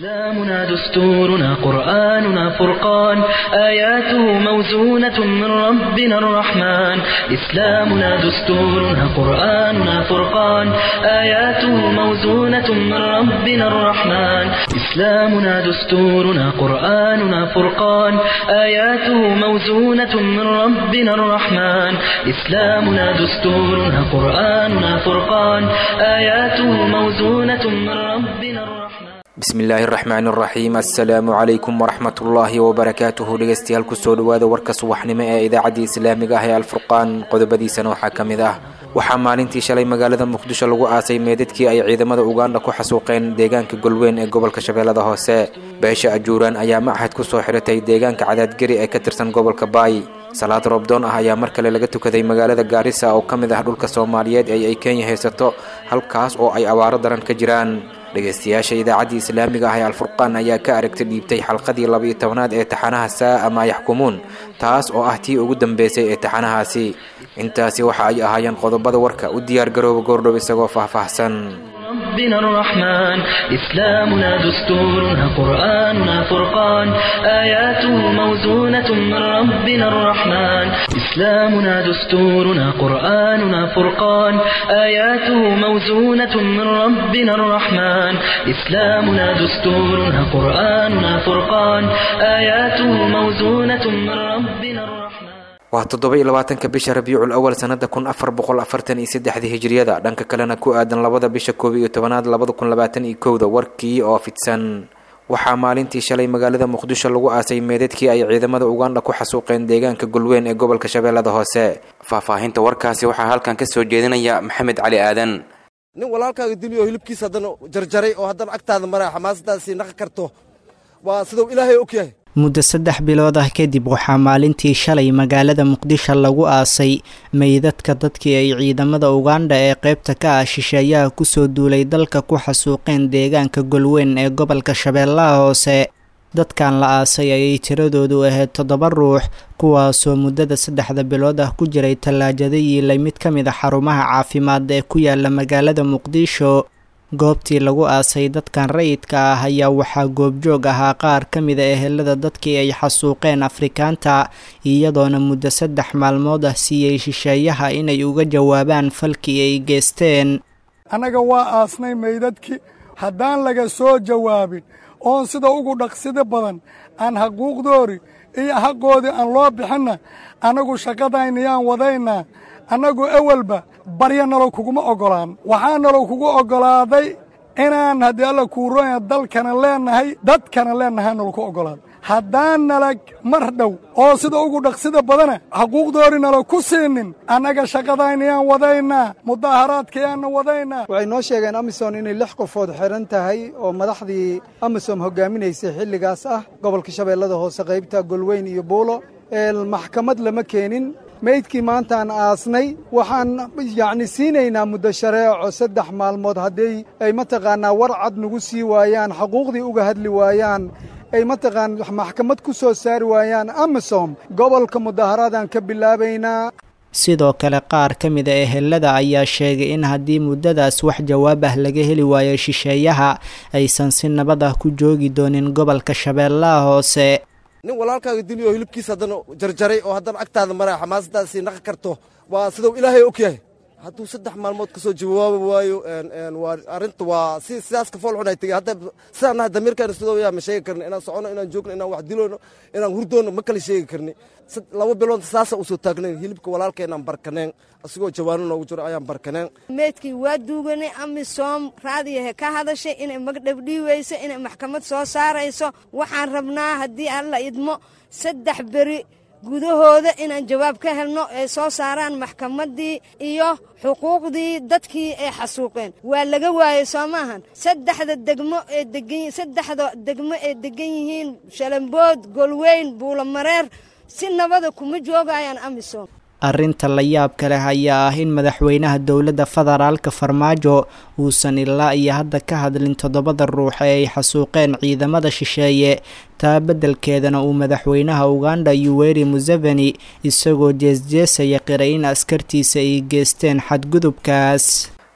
إسلامنا دستورنا قرآننا فرقان آياته موزونة من ربنا الرحمن إسلامنا دستورنا قرآننا فرقان آياته موزونة من ربنا الرحمن إسلامنا دستورنا قرآننا فرقان آياته موزونة من ربنا الرحمن إسلامنا دستورنا قرآننا فرقان آياته موزونة من ربنا الرحمن bismillaahi araxmaan araxiim assalaamu calaykum waraxmatullaahi wabarakaatuhu dhegeystayaal kusoo dhawaada warka subaxnimo ee idaacadda islaamiga ah ee alfurqaan qodobadiisana waxaa ka mid ah waxaa maalintii shalay magaalada muqdisho lagu aasay meedadkii ay ciidamada uganda ku xasuuqeen deegaanka golweyn ee gobolka shabeellada hoose beesha ajuuraan ayaa machad kusoo xiratay deegaanka cadaadgeri ee ka tirsan gobolka baay salaad roobdoon ah ayaa mar kale laga tukaday magaalada gaarisa oo ka mid ah dhulka soomaaliyeed ee ay kenya haysato halkaas oo ay abaaro daran ka jiraan dhegeystayaasha idaacaddii islaamiga ah ee alfurqaan ayaa ka aragti dhiibtay xalqadii laba-iyo tobanaad ee taxanaha saa ama yaxkumuun taas oo ah tii ugu dambeysay ee taxanahaasi intaasi waxa ay ahaayeen qodobada warka u diyaar garooba goordhow isagoo faahfaahsan ربنا الرحمن إسلامنا دستورنا قرآننا فرقان آياته موزونة من ربنا الرحمن إسلامنا دستورنا قرآننا فرقان آياته موزونة من ربنا الرحمن إسلامنا دستورنا قرآننا فرقان آياته موزونة من ربنا الرحمن waa toddoba iyo labaatanka bisha rabiicul awal sanada kun afar boqol afartan iyo saddexdii hijriyada dhanka kalena ku aadan labada bisha koob iyo tobanaad labada kun labaatan iyo kowda warkii oo fidsan waxaa maalintii shalay magaalada muqdisho lagu aasay meedadkii ay ciidamada uganda ku xasuuqeen deegaanka golweyn ee gobolka shabeellada hoose faahfaahinta warkaasi waxaa halkan ka soo jeedinaya maxamed cali aadan nin walaalkaaga diliyo hilibkiisa haddana jarjaray oo haddana agtaada maraa xamaasadaasii naqi karto waa siduu ilaahay og yahay muddo saddex bilood ah kadib waxaa maalintii shalay magaalada muqdisho lagu aasay meydadka dadkii ay ciidamada uganda ee qeybta ka ah shisheeyaha kusoo duulay dalka ku xasuuqeen deegaanka golweyn ee gobolka shabeellaha hoose dadkan la aasay ayay tiradoodu ahayd toddoba ruux kuwaasoo muddada saddexda bilood ah ku jiray tallaajada yiilay mid ka mid a xarumaha caafimaad ee ku yaala magaalada muqdisho goobtii lagu aasay dadkan rayidka ah ayaa waxaa goobjoog ahaa qaar ka mida ehelada dadkii ay xasuuqeen afrikaanta iyadoona muddo saddex maalmood ah siiyey shisheeyaha inay uga jawaabaan falkii ay geesteen annaga waa aasnay meydadkii haddaan laga soo jawaabin oon sida ugu dhaqsida badan aan xaquuqdoori iyo xaqoodii aan loo bixinna annagu shaqadaynayaan wadaynaa annagu ewelba barya nalow kuguma oggolaan waxaa nalow kugu oggolaaday inaan haddii alla kuuroya dalkana leennahay dadkana leennahay nalo ku oggolaaday haddaan nalag mar dhow oo sida ugu dhaqsida badana xaquuqdoori nalo ku siinin annaga shaqadaynayaan wadaynaa mudaaharaadkayaanna wadaynaa waxay noo sheegeen amisom inay lix qofood xidhan tahay oo madaxdii amisom hoggaaminaysay xilligaas ah gobolka shabeellada hoose qaybta golweyn iyo buulo maxkamad lama keenin meydkii maantaan aasnay waxaan yacni siinaynaa muddo shareeco saddex maalmood haddii ay mataqaannaa war cad nagu sii waayaan xaquuqdii uga hadli waayaan ay mataqaan maxkamad ku soo saari waayaan amisom gobolka mudaaharaadaan ka bilaabaynaa sidoo kale qaar ka mida ehelada ayaa sheegay in haddii muddadaas wax jawaab ah laga heli waayo shisheeyaha aysan si nabad ah ku joogi doonin gobolka shabeellaha hoose nin walaalkaaga diliyo hilibkiisa haddana jarjaray oo haddana agtaada maraa xamaasadaasii naqi karto waa siduu ilaahay og yahay hadduu saddex maalmood ka soo jawaabi waayo waa arrinta waa si sidaas ka fool xun ay tegey hadda sidaan nahay damiirkaana sidoo yaa ma sheegi karni inaan socono inaan joogno inaan wax dilono inaan hurdoono ma kala sheegi karni laba bilood saasa usoo taagnayn hilibka walaalkeenaan barkaneen asigoo jawaano noogu jiro ayaan barkaneen meydkii waa duuganay amisom raadiyahe ka hadashay inay magdhabdhiiweyso inay maxkamad soo saarayso waxaan rabnaa haddii alla idmo saddex beri gudahooda inaan jawaab ka helno ay soo saaraan maxkamaddii iyo xuquuqdii dadkii ay xasuuqeen waa laga waayey soo maahan saddexda degmo ee degan saddexda degmo ee degan yihiin shalambood golweyn buulomareer si nabada kuma joogayaan amisom arrinta la yaabka leh ayaa ah in madaxweynaha dowladda federaalka farmaajo uusan ilaa iyo hadda ka hadlin toddobada ruux ee ay xasuuqeen ciidamada shisheeye taa beddelkeedana uu madaxweynaha uganda yuweri museveni isagoo jeesjeesaya qiray in askartiisa ay geesteen xadgudubkaas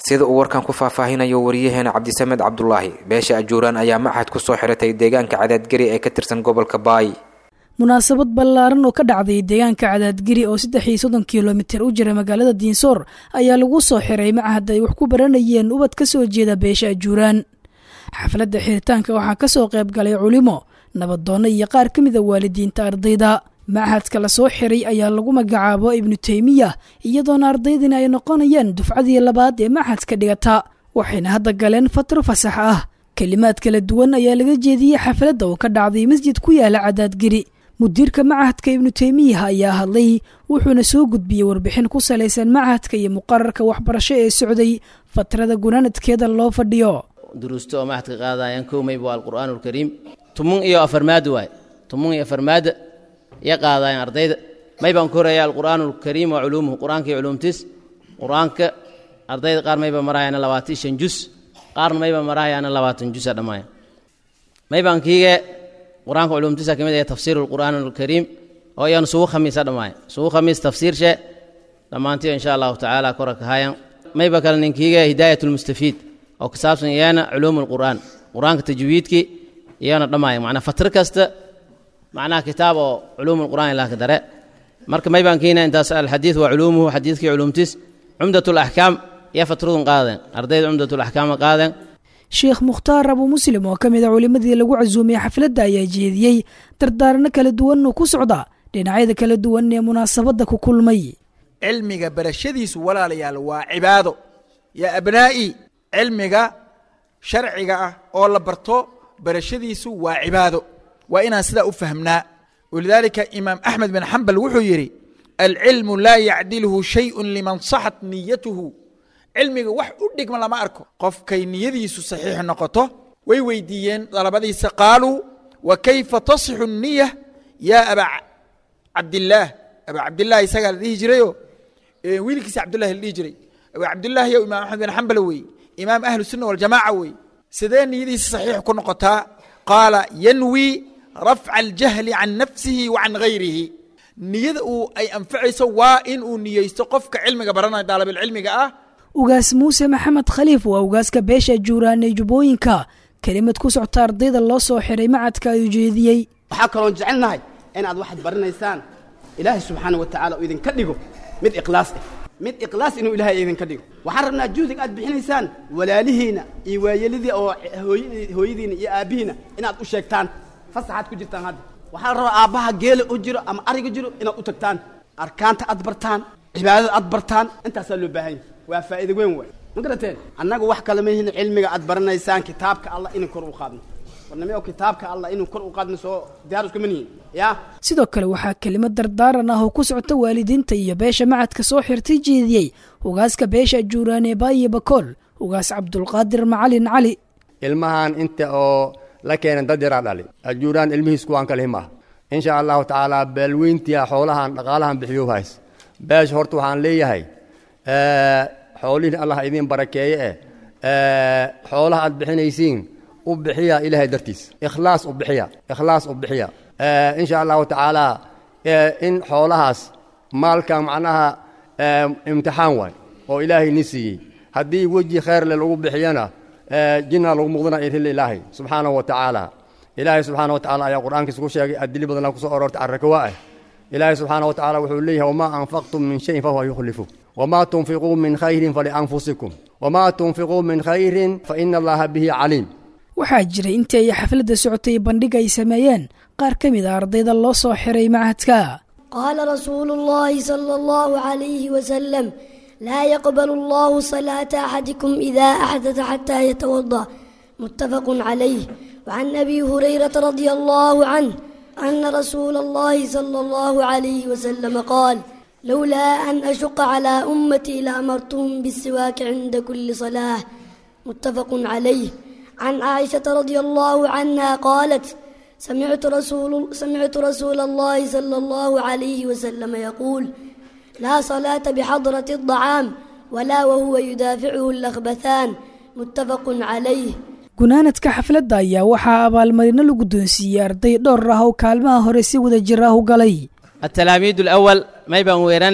sida uu warkan ku faahfaahinayo wariyaheena cabdisamed cabdulaahi beesha ajuuraan ayaa machad ku soo xiratay deegaanka cadaadgeri ee ka tirsan gobolka baay munaasabad ballaaran oo ka dhacday deegaanka cadaadgeri oo saddex iyo soddon kilomitir u jira magaalada diinsoor ayaa lagu soo xiray machad ay wax ku baranayeen ubad ka soo jeeda beesha ajuuraan xafladda xiritaanka waxaa ka soo qayb galay culimo nabadoonno iyo qaar ka mida waalidiinta ardayda machadka la soo xiray ayaa lagu magacaabo ibnu teymiya iyadoona ardaydina ay noqonayaan dufcadii labaad ee machadka dhigata waxayna hadda galeen fatro fasax ah kelimaad kala duwan ayaa laga jeediyey xafladda oo ka dhacday masjid ku yaala cadaadgeri mudiirka machadka ibnu teymiya ayaa hadlay wuxuuna soo gudbiyey warbixin ku salaysan machadka iyo muqararka waxbarasho ee socday fatrada gunaanadkeeda loo fadhiyo duruusto oo machadka qaadayaan kow mayba waa alqur'aan alkariim tumun iyo afarmaad waay tumun iyo afarmaada iyo qaadayaan ardayda maybaan ku horaya alqur'aan alkariim wa culuumuhu qur'aanka iyo culuumtiis qur'aanka ardayda qaar mayba marahayaana labaatan shan jus qaarna mayba marahayaana labaatan jusa dhammaaya maybaan kiige qur-aanka culuumtiisa ka mid ah tafsiir alqur'aan alkariim oo iyana sugu khamiisa dhammaaya sugu khamiis tafsiirshe dhammaantiyo insha allahu tacaala kora kahayan mayba kale ninkiige hidaayat lmustafiid oo ku saabsan iyana culuum alqur'aan qur-aanka tajwiidkii iyana dhammaaya macnaa fatro kasta macnaha kitaab oo culuum alqur'aan ilaa ka dare marka maybaan kiina intaas alxadiid waa culuumuhu xadiidkii culuumtiis cumdat alaxkaam iyo fatradun qaadeen ardayda cumdat alaxkaama qaadeen sheekh mukhtaar abu muslim oo ka mid a culimmadii lagu casuumay xafladda ayaa jeediyey dardaarano kala duwan oo ku socda dhinacyada kala duwan ee munaasabadda ku kulmay cilmiga barashadiisu walaalayaal waa cibaado yaa abnaa'i cilmiga sharciga ah oo la barto barashadiisu waa cibaado waa inaan sidaa u fahmnaa walidaalika imaam axmed bin xambal wuxuu yidhi alcilmu laa yacdilhu shayun liman saxat niyatuhu cilmiga wax u dhigma lama arko qofkay niyadiisu saxiix noqoto way weydiiyeen dalabadiisa qaaluu wa kayfa tasixu niya yaa aba cabdillaah aba cabdillaah isagaa la dhihi jirayo wiilkiisa cabdullahi la dhihi jiray aba cabdillaah yow imaam axmed bin xambal weeye imaam ahlu sunna waljamaaca weeye sidee niyadiisa saxiix ku noqotaa qaala yanwi rafca aljahli can nafsihi wa can gayrihi niyada uu ay anfacayso waa in uu niyeysto qofka cilmiga baranaya daalabilcilmiga ah ugaas muuse maxamed khaliif waa ugaaska beesha juuraan ee jubbooyinka kelimad ku socta ardayda loo soo xiray macadka ayuu jeediyey waxaa kaloon jecelnahay inaad waxaad baranaysaan ilaahay subxaana wa tacala uu idinka dhigo mid ikhlaas ah mid ikhlaas inuu ilaahay idinka dhigo waxaan rabnaa juhdig aad bixinaysaan walaalihiina iyo waayelidii oo hooyadiina iyo aabbihiina inaad u sheegtaan fasaxaad ku jirtaan hadda waxaa la rabaa aabbaha geela u jiro ama ariga jiro inaad u tagtaan arkaanta aad bartaan cibaadada aad bartaan intaasaa loo baahan yahay waa faa'iida weyn waay ma garateen annagu wax kale mahin cilmiga aad baranaysaan kitaabka allah inuu kor u qaadno warname oo kitaabka allah inuu kor u qaadno soo diyaar iskuma nihin yaa sidoo kale waxaa kelimad dardaaran ah oo ku socota waalidiinta iyo beesha macadka soo xirtay jeediyey ugaaska beesha juuraan ee baayo bakool ugaas cabdulqaadir macalin cali ilmahan inta oo la keenan dad yaraa dhali ajuuraan ilmihiis kuwaan kalihi maaha insha allahu tacaala beelweyntia xoolahan dhaqaalahan bixiyo hays beesha horta waxaan leeyahay xoolihiin allah idiin barakeeye eh xoolaha aad bixinaysiin u bixiya ilaahay dartiis ikhlaas u bixiya ikhlaas u bixiya insha allahu tacaala in xoolahaas maalkan macnaha imtixaan waay oo ilaahay ni siiyey haddii weji khayrle lagu bixiyana jinna lagu muqdana irhil ilaahay subxaanahu wa tacaala ilaahay subxaana wa tacala ayaa qur'aankiisa ku sheegay adili badanaa kusoo aroortay carrakawa ah ilaahay subxaana wa tacala wuxuu leeyahay wamaa anfaqtum min shayin fahuwa yukhlifu wamaa tunfiquu min khayrin falianfusikum wamaa tunfiquu min khayrin faina allaha bihi caliim waxaa jiray intii ay xafladda socotay bandhig ay sameeyeen qaar ka mid a ardayda loo soo xiray macadka قال رسول الله صلى الله عليه وسلم لا يقبل الله صلاة أحدكم إذا أحدث حتى يتوضأ متفق عليه وعن أبي هريرة رضي الله عنه أن رسول الله صلى الله عليه وسلم قال لولا أن أشق على أمتي لأمرتهم بالسواك عند كل صلاة متفق عليه عن عائشة رضي الله عنها قالت سمعت رسول سمعت رسول الله صلى الله عليه وسلم يقول لا صلاة بحضرة الطعام ولا وهو يدافعه الأخبثان متفق عليه gunaanadka xafladda ayaa waxaa abaalmarino la guddoonsiiyey arday dhowr ah oo kaalmaha hore si wada jir ah u galay التلاميذ الأول ما يبان ويرنا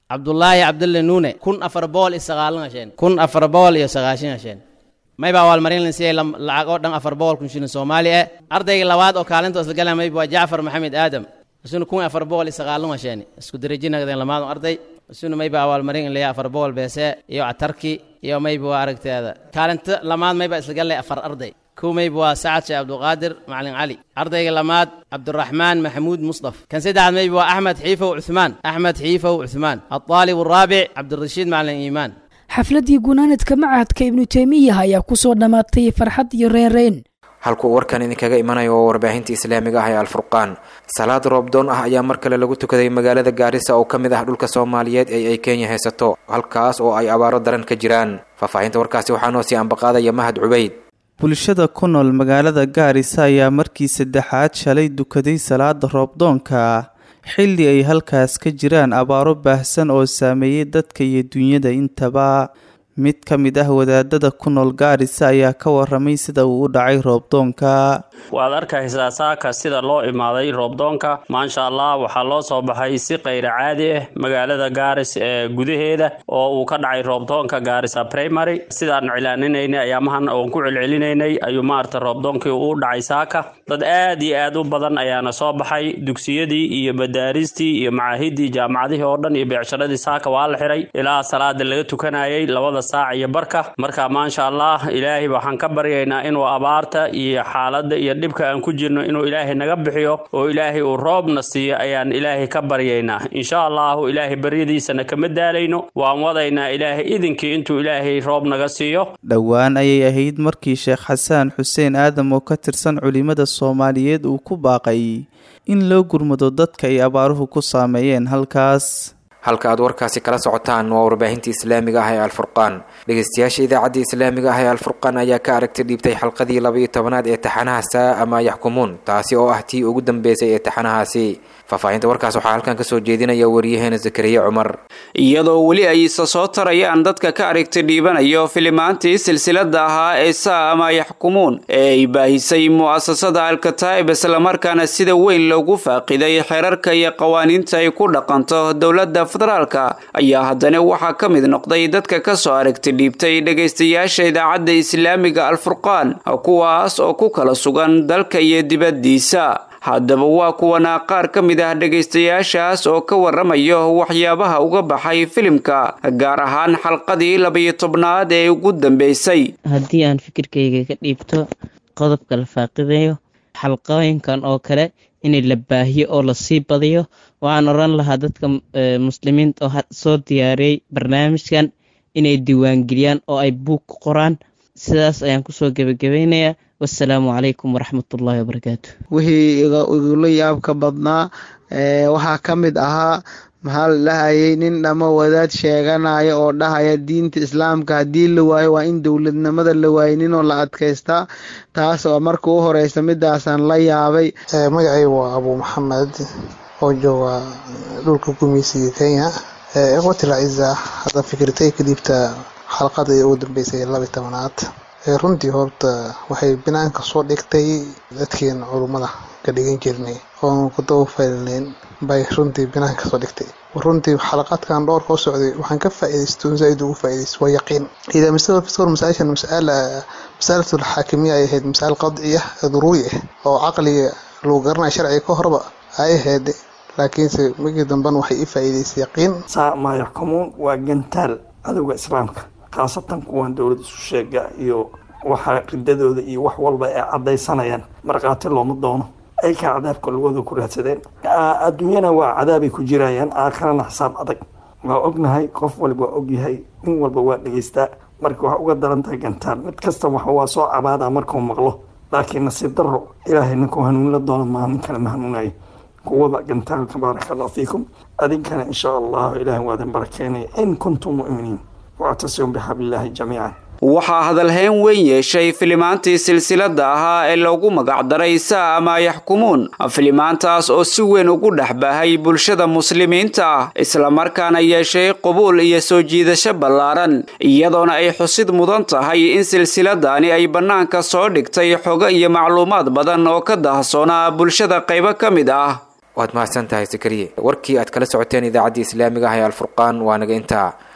cabdulaahi cabdulle nuune kun afar boqol iyo sagaalan hasheen kun afar boqol iyo sagaashan hasheen mayba abaalmarin la siiyey lacag oo dhan afar boqol kun shilin soomaali ah ardayga labaad oo kaalinta isla galaya mayba waa jacfar maxamed aadam isuna kun afar boqol iyo sagaalan hasheen isku derajinagdeen lamaad arday isuna mayba abaalmarin in layaa afar boqol beese iyo catarki iyo mayba waa aragteeda kaalinta lamaad mayba isla galay afar arday kow mayba waa sacad sheekh cabdulqaadir macalin cali ardayga lamaad cabduraxmaan maxamuud musdaf kan saddexaad mayba waa axmed xiifow cuthmaan axmed xiifow cuthmaan alطaalib araabic cabdirashiid macalin iimaan xafladdii gunaanadka macahadka ibnu teymiya ayaa ku soo dhammaatay farxad iyo reenreen halkuu warkan idinkaga imanayo oo warbaahinta islaamiga ah ee alfurqaan salaad roobdoon ah ayaa mar kale lagu tukaday magaalada gaarisa oo ka mid ah dhulka soomaaliyeed ee ay kenya haysato halkaas oo ay abaaro daran ka jiraan faahfaahinta warkaasi waxaa noo sii ambaqaadaya mahad cubeyd bulshada ku nool magaalada gaarisa ayaa markii saddexaad shalay dukaday salaada roobdoonka xilli ay halkaas ka jiraan abaaro baahsan oo saameeyey dadka iyo dunyada intaba mid ka mid ah wadaadada ku nool gaarisa ayaa ka waramay sida uu u dhacay roobdoonka waad arkaysaa saaka sida loo imaaday roobdoonka maasha allah waxaa loo soo baxay si kayra caadi ah magaalada gaaris ee gudaheeda oo uu ka dhacay roobdoonka gaarisa primary sidaan cilaaninayna ayaamahan oon ku celcelinaynay ayuu maarata roobdoonkii uu dhacay saaka dad aad iyo aad u badan ayaana soo baxay dugsiyadii iyo madaaristii iyo macaahidii jaamacadihii oo dhan iyo beecsharadii saaka waa la xiray ilaa salaada laga tukanayay labada saac iyo barka marka maasha allah ilaahay waxaan ka baryaynaa inuu abaarta iyo xaaladda iyo dhibka aan ku jirno inuu ilaahay naga bixiyo oo ilaahay uu roobna siiyo ayaan ilaahay ka baryaynaa insha allahu ilaahay baryadiisana kama daalayno waan wadaynaa ilaahay idinkii intuu ilaahay roob naga siiyo dhowaan ayay ahayd markii sheekh xasaan xuseen aadam oo ka tirsan culimada soomaaliyeed uu ku baaqay in loo gurmado dadka ay abaaruhu ku saameeyeen halkaas halka aad warkaasi kala socotaan waa warbaahinta islaamiga ah ee alfurqaan dhegeystayaasha idaacadda islaamiga ah ee alfurqaan ayaa ka aragti dhiibtay xalqadii laba-iyo tobanaad ee taxanaha saa ama yaxkumuun taasi oo ah tii ugu dambeysay ee taxanahaasi faahfaahinta warkaas waxaa halkan kasoo jeedinaya wariyaheena zakariya cumar iyadoo weli ay isa soo tarayaan dadka ka aragti dhiibanayo filimaantii silsilada ahaa ee saa ama yaxkumuun ee ay baahisay mu'asasada alkataa'ib islamarkaana sida weyn loogu faaqiday xeerarka iyo qawaaniinta ay ku dhaqanto dowladda federaalka ayaa haddana waxaa ka mid noqday dadka ka soo aragti dhiibtay dhegaystayaasha idaacadda islaamiga alfurqaan kuwaas oo ku kala sugan dalka iyo dibaddiisa haddaba waa kuwana qaar ka mid ah dhegaystayaashaas oo ka waramayo waxyaabaha uga baxay filimka gaar ahaan xalqadii labayo tobnaad ee ugu dambeysay haddii aan fikirkayga ka dhiibto qodobka la faaqidayo xalqooyinkan oo kale inay la baahiyo oo lasii badiyo waxaan oran lahaa dadka muslimiinta oo soo diyaariyey barnaamijkan inay diiwaangeliyaan oo ay buug ku qoraan sidaas ayaan kusoo gebagabaynayaa wassalaamu calaykum waraxmatullaahi wabarakaatu wixii igula yaabka badnaa waxaa ka mid ahaa maxaa la dhahayay nin dhamo wadaad sheeganaya oo dhahaya diinta islaamka haddii la waayo waa in dowladnimada la waayninoo la adkaystaa taas oo marka u horeysa midaasaan la yaabay magacay waa abuu maxamed oo jooga dhulka gumeysiga kenya ikhwatil aciza hadda fikirtay ka dhiibta xalqadii ugu dambeysay labi tobanaad runtii horta waxay banaanka soo dhigtay dadkeen culummada ka dhigan jirnay oon ku dabafalneyn bay runtii banaanka soo dhigtay runtii xalaqaadkan dhowrka u socday waxaan ka faa'iidaysto zaaid ugu faa'iidaysto waa yaqiin idaa masala fiskor masaashan masala masalatul xaakimiya ay ahayd masal qadciya daruuri ah oo caqliga lagu garanaya sharciga ka horba ay ahayd laakiinse markii dambena waxay i faa'iidaysay yaqiin saa maa yaxkumuun waa gantaal cadowga islaamka khaasatan kuwan dowlad isu sheega iyo waxa ridadooda iyo wax walba ay caddaysanayaan markhaati looma doono aykaa cadaabka lugooda ku raadsadeen adduunyana waa cadaabay ku jirayaan aakharana xisaab adag waa ognahay qof walba waa ogyahay nin walba waa dhegeystaa marka waxaa uga daran tahay gantaal mid kasta waxa waa soo cabaadaa markuu maqlo laakiin nasiib daro ilaahay ninkuu hanuunla doono maa nin kale ma hanuunayo kuwada gantaalka baaraka allah fiikum adinkana insha allahu ilaahay waa idin barakeenaya in kuntum mu'miniin wactasimu bixablillaahi jamiican waxaa hadalhayn weyn yeeshay filimaantii silsilada ahaa ee loogu magacdaray saa ama yaxkumuun filimaantaas oo si weyn ugu dhex baahay bulshada muslimiinta ah islamarkaana yeeshay qubuul iyo soo jiidasho ballaaran iyadoona ay xusid mudan tahay in silsiladani ay bannaanka soo dhigtay xogo iyo macluumaad badan oo ka dahsoonaa bulshada qaybo ka mid ah waad mahadsan tahay sakariye warkii aad kala socoteen idaacaddii islaamiga ah ee alfurqaan waa naga intaa